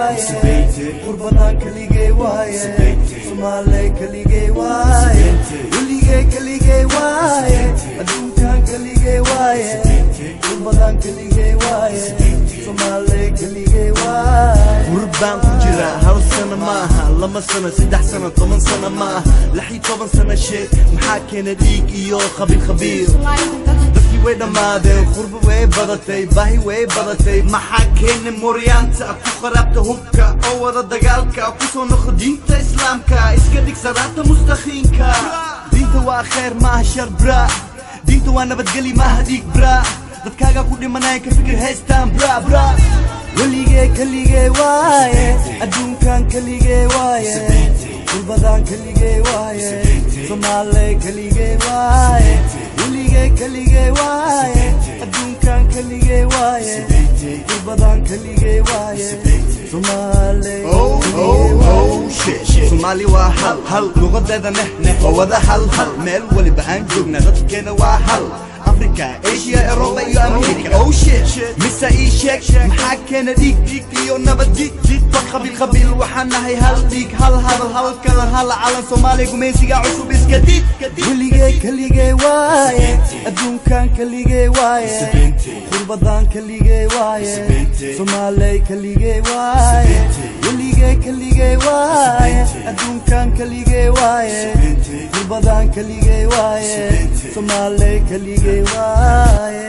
waaye qurbadan keligay waaye soomaaley keligay waaye weligay keligay waaye adduunkan keligay waaye qurbadan keligay waaye soomaaley keligay waaye gurbaan ku jira hal sano maaha lama sano saddex sano toban sano maaha lix iyo toban sano sheeg maxaa keena dhiig iyo khabiir khabiir dadkii way dhammaadeen qurba way badatay baahi way badatay maxaa keena mooryaanta ku qaraabta hubka oo wada dagaalka ku soo noqo diinta islaamka iska dhig salaata mustaqiinka diinta waa khayr maaha shar bra diinta waa nabadgeli maaha dhiig bra dadkaaga ku dhimanaya ka fikir haystaan bra bra weligay keligay waaye adduunkan keligay waaye qurbadan keligay waaye soomaaley keligay waaye weligay keligay waaye adduunkan keligay waaye qurbadan keligay waaye soomaaley Oh, oh, oh, shit, shit. Soomaali waa hal hal luqadeeda neh neh waa wada hal hal meel waliba aan joogna dadkeena waa hal africa asia europa iyo america oh shit mise ii sheeg maxaa keena dhiig dhiig iyo nabad jid jidba qabiil qabiil waxaan nahay hal dhiig hal hadal hal kalar hal calan soomaaliya gumaysiga cusub iska did weligay keligay waaye adduunkan keligay waaye qurbadan keligay waaye soomaaley keligay waaye weligay keligay waaye adduunkan keligay waaye qurbadan keligay waaye soomaaley keligay waaye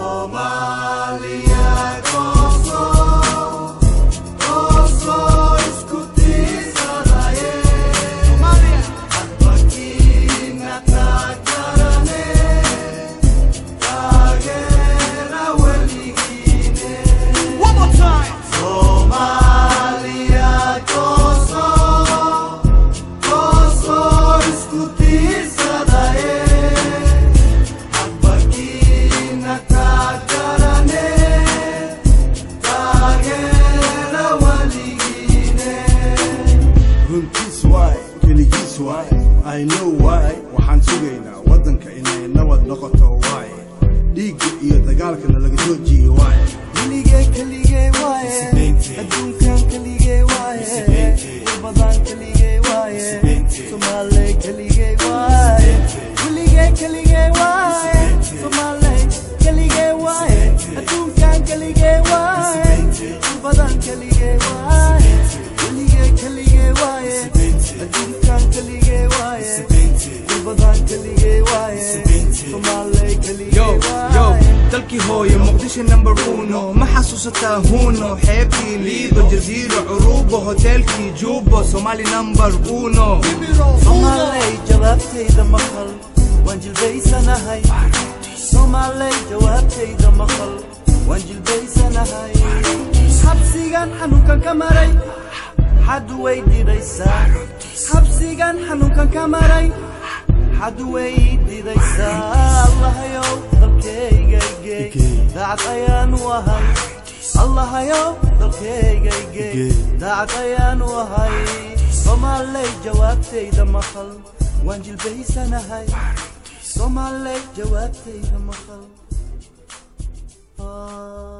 One more time. runtiis waay keligiis waay i know waay waxaan sugaynaa waddanka inay nabad noqoto waay dhiigga iyo dagaalkana laga joojiye waay weligay keligay waaye adduunkan keligay waaye qurbadan keligay waaye soomaaley keligay waaye weligay keligay waaye soomaaley keligay waaye adduunkan keligay waaye qurbadan keligay waaye weligay keligay waaye adduunkan keligay waaye qurbadan keligay waaye soomaaley keligay yo yo waaye dalkii hooyo muqdisho number uno ma xasuusataa huno xeebtii liido jaziiro curubo hoteelkii juubo somali number uno soomaaley jawaabtayda maqal waan jilbaysanahay soomaaley jawaabtayda maqal waan jilbaysanahay xabsigan xanuunkan ka maray xad way didaysaa xabsigan xanuunkan ka maray xad way didaysaa allahayow dalkaygayge daacad ayaan u ahay allahayow dalkaygayge daacad ayaan u ahay soomaaley jawaabtayda maqal waan jilbaysanahay soomaaley jawaabtayda maqal Ah.